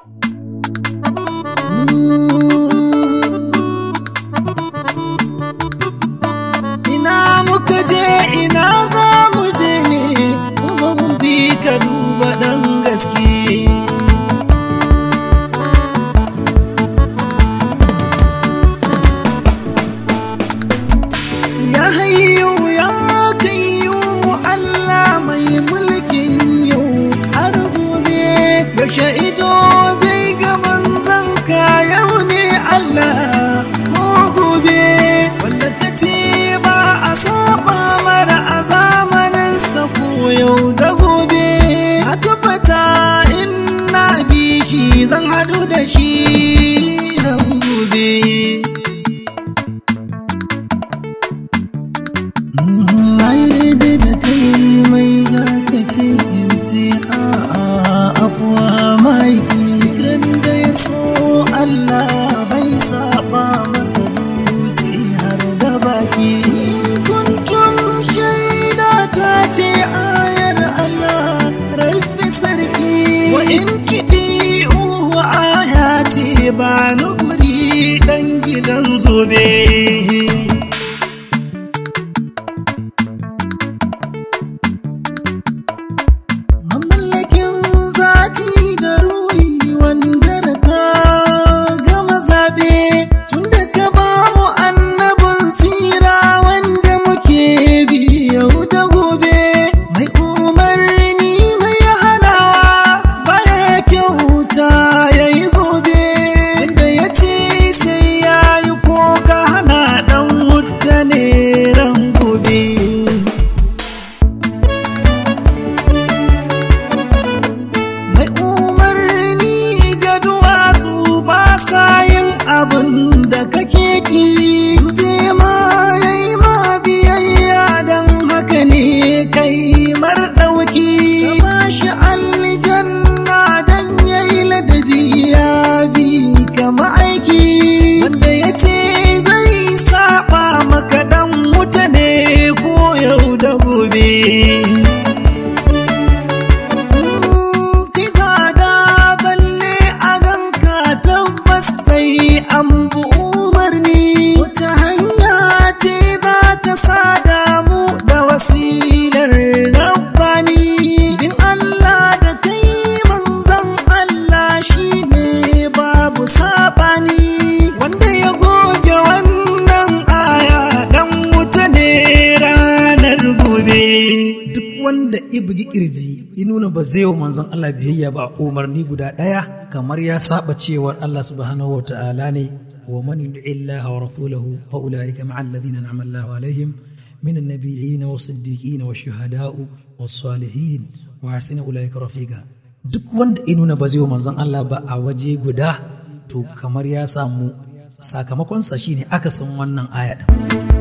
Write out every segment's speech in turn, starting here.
Ina muka je ina za mu je ne ba mu bi ka duba ɗan gaske. Ya hayyu ya kayyu mu Allah mai mulkin yau har gobe yaushe ido zai ga manzon ka yau ne Allah ko gobe wanda ka ce ba a saba mara a zamanin sa ko yau da gobe a tabbata in na bi shi zan hadu da shi nan gobe. Na yi daidai da kai mai zaka ce in ce a'a afuwa maiki ran da ya so Allah bai saba maka zuci har da baki kuntum shaida ta ce ayar Allah rabbi sarki wa in kiɗi uwa aya ce ba ni guri ɗan gidan zobe. Mamallakin zaci da ruhi wanda da ka gama zaɓe tun da ka ba mu annabin tsira wanda muke bi yau da gobe mai umarni mai hanawa baya kyauta ya yi zobe wanda ya ce sai ya yi ko ka hana ɗan wuta ne ran gobe. mai umarni ga duwatsu ba sa yin abin da kake ki tuje ma yayi ma biyayya dan haka ne kai mar dauki ka bashi aljanna dan yayi ladabi ya bi kama aiki wanda ya ce zai saba maka dan mutane ko yau da gobe Kisa da balle a ganka tabbas sai an bu umarni wace hanya ce za ta sada mu da wasilar rabbani bin Allah da kai manzon Allah shine babu sabani wanda ya goge wannan aya dan wuta ne ranar gobe duk wanda ibugi kirji ya nuna ba zai wa manzon Allah biyayya ba umarni guda ɗaya kamar ya saba cewar Allah subhanahu wa ta'ala ne wa man yud'i Allah wa rasulahu fa ulaika ma'a alladhina an'ama Allahu alaihim من النبيين والصديقين والشهداء والصالحين وحسن أولئك رفيقا duk wanda ya nuna ba zai wa manzon Allah ba a waje guda to kamar ya samu sakamakonsa shine akasin wannan aya din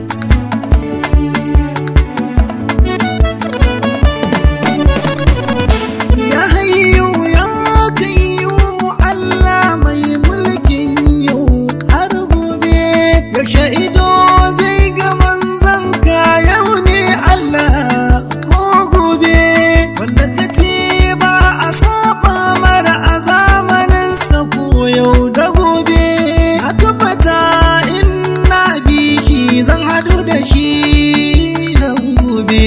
Ya hayyu ya kayyumu Allah mai mulkin yau har gobe yaushe ido zai ga manzon ka yau ne Allah ko gobe wanda ka ce ba a saba mara a zamanin sa ko yau da gobe a tabbata in na bi shi zan hadu da shi nan gobe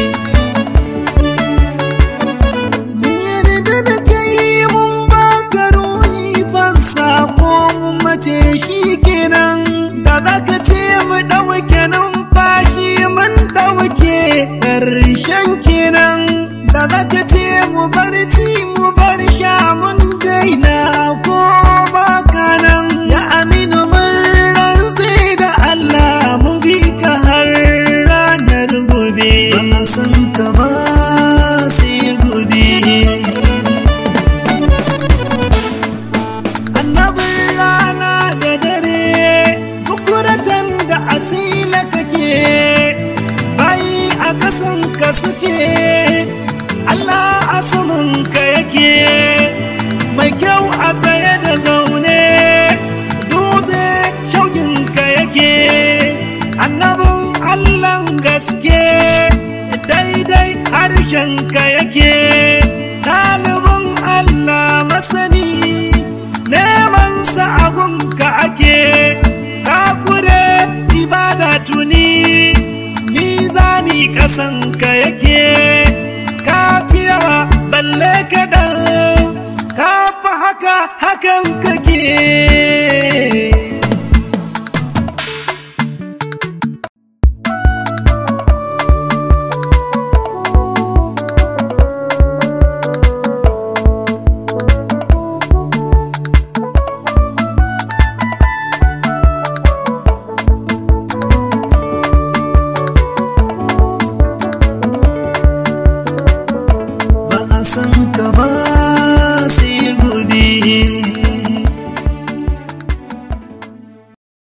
Mun yarda da kai mun baka ruhi fansa ko mun mace shi kenan da za ka ce mu ɗauke numfashi mun ɗauke ƙarshen kenan da za ka ce mu barci mu bar sha mun daina ko baka nan ya aminu mun rantse da Allah mun bi ka har ranar gobe ba a san ka ba sai gobe annabin rana da dare bukuratan da asila kake bayi a kasan ka suke Allah a saman ka yake mai kyau a tsaye da zaune dutse shaugin ka yake annabin Allahn gaske daidai harshen ka yake ɗalibin Allah masani ƙasanka yake